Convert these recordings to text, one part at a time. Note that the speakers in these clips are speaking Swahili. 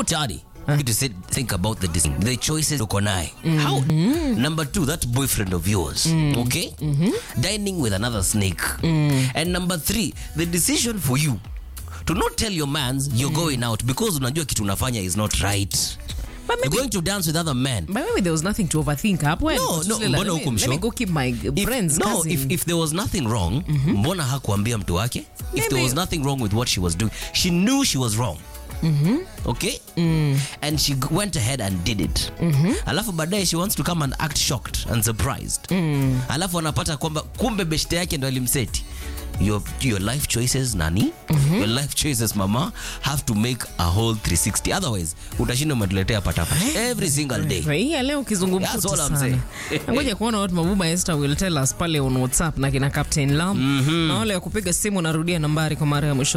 niko tayari to sit, think about the decision, the choices uko naye how number two that boyfriend of yours okay dining with another snake and number three the decision for you to not tell your mans you're going out because unajua kitu unafanya is not right But you're maybe, going to dance with other men but maybe there was nothing to overthink hapo. eh? No, Just no, like, mbona let me- huku Let me msho? go keep my if, friends, no, cousin. if, if there was nothing wrong mbona hakuambia mtu wake if there Maybe- was nothing wrong with what she was doing she knew she was wrong okay and she g- went ahead and did it alafu baadaye she wants to come and act shocked and surprised alafu anapata kwamba kumbe beshte yake ndo alimseti your, your life choices nani your life choices mama have to make a whole 360 otherwise utashinda umetuletea patapata every single day Hii ya leo kizungumkuti That's all I'm sana. saying. Ngoja kuona what Mabuba Esther will tell us pale on WhatsApp na kina Captain Lam. Na wale wa kupiga simu narudia nambari kwa mara ya mwisho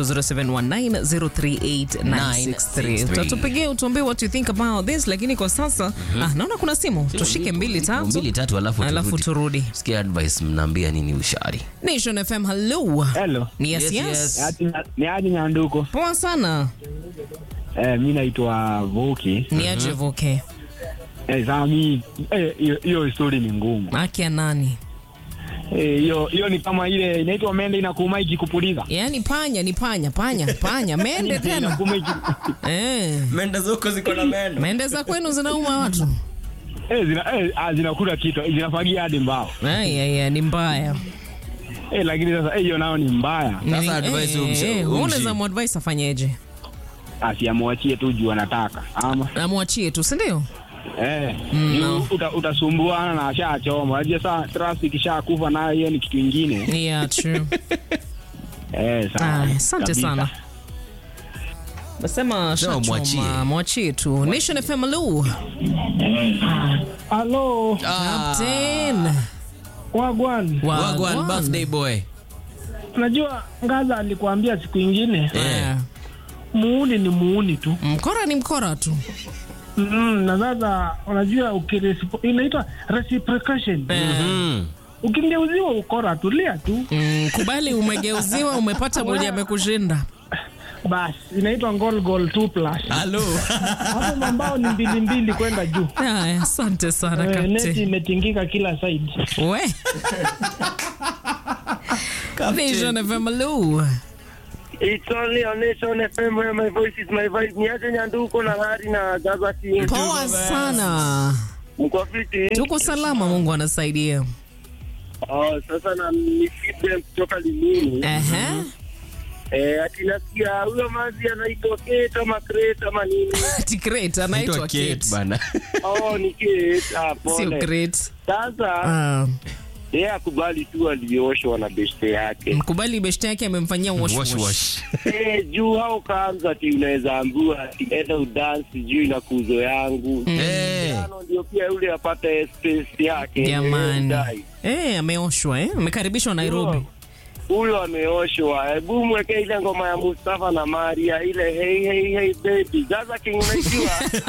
0719038963. Utatupigia utuambie what you think about this lakini kwa sasa ah, naona kuna simu. Tushike mbili tatu. mbili tatu alafu Alafu turudi. turudi. sikia advice mnaambia nini ushari Nation FM hello. Hello. Ni yes Yes, yes. yes. Ni aje- Ni aje Nyanduko? Poa sana. Eh, mi naitwa Voki. Ni aje voke. Eh, saa mi eh, hiyo hiyo story ni ngumu. Haki ya nani? Eh, hiyo hiyo ni kama ile inaitwa mende inakuuma ikikupuliza. Yaani panya ni panya, panya, panya, mende tena. Inakuuma iki Eh. menda zoko ziko na meno Mende za kwenu zinauma watu. eh, zina eh, ah, zinakula kitu, zinafagia hadi mbao. Ai, ai, ai, ni mbaya. Eh, lakini sasa eh, hiyo nao ni mbaya. Sasa Ni- advice eh, umsha- eh, umshi. unaweza muadvise afanyeje? Asiamwachie tu juu anataka. Ama Amwachie tu, si ndio? eh, Mm, juu no. uta, utasumbuana na ashachoma. Unajua saa trust ikishakufa nayo hiyo ni kitu kingine. Yeah, true. Eh, Ah, sawa. Asante kabisa. sana. Nasema Sema shachoma, mwachie. mwachie tu. Nation FM hello. Halo, Captain. wagwan. wagwan Wagwan. birthday boy Unajua Ngaza alikuambia siku ingine Eh, muuni ni muuni tu Mkora ni mkora tu. mm, na sasa unajua ukirecipo- inaitwa reciprocation Mm. ukingeuziwa ukora tulia tu Mm, kubali umegeuziwa, umepata mwenye amekushinda. basi inaitwa goal goal 2 plus Hello. hapo mambao ni mbili mbili kwenda juu Haya, asante sana Eh, neti Captain. imetingika kila side We. Nation FM hello. It's only on Nation FM where my voice is my voice. Niache Nyanduko na Hari na Gaza King. Poa sana. Mko fiti? Tuko salama, Mungu anasaidia. Oh, sasa na ni feedback kutoka Limini. Ehe. Eh, ati nasikia huyo mazi anaitwa Kate ama Crate ama nini? Ati great anaitwa Naitwa Kate Kate. bana. Oh, ni Kate. Ah, Sio pole. great. Sasa Ah, yeye akubali tu aliyooshwa na beshte yake. mkubali beshte yake amemfanyia wash Wash, wash. wash. Eh, juu hao kaanza ati unaweza ambua ati enda udansi juu na kuzo yangu. Eh. Tano ndio pia yule apate space yake. Jamani. Dai. Eh, ameoshwa eh? Amekaribishwa Nairobi. huyo ameoshwa. Hebu mweke ile ngoma ya Mustafa na Maria ile hey hey hey baby. Gaza King unajua?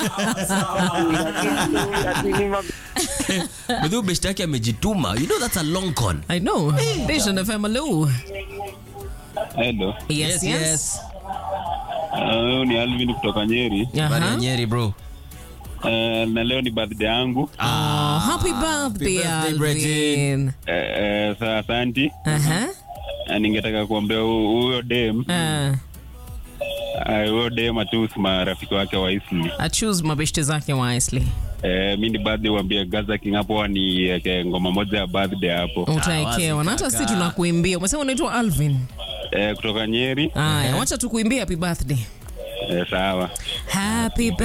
Ati ni ma- Bedhu beshte yake amejituma you know that's a long con I know. Nation FM hello. Hello. Yes, yes. Uh, ni Alvin kutoka Nyeri. Bana Aha. Nyeri bro Uh, na leo ni birthday yangu. Oh, happy birthday, birthday, Bridget. Alvin. Eh, eh, sa asanti. Aha. Na ningetaka kuambia hu- huyo dem Ah, ah, huyo dem atusi marafiki wake wa Isli. I choose mabeshte zake wisely. Eh, mi ni birthday uambie Gaza King hapo ni ngoma moja ya birthday hapo. Utaekewa. Na hata si tunakuimbia. Umesema unaitwa Alvin. Eh, kutoka Nyeri. Aya, wacha tukuimbie happy birthday. Eh, sawa. Happy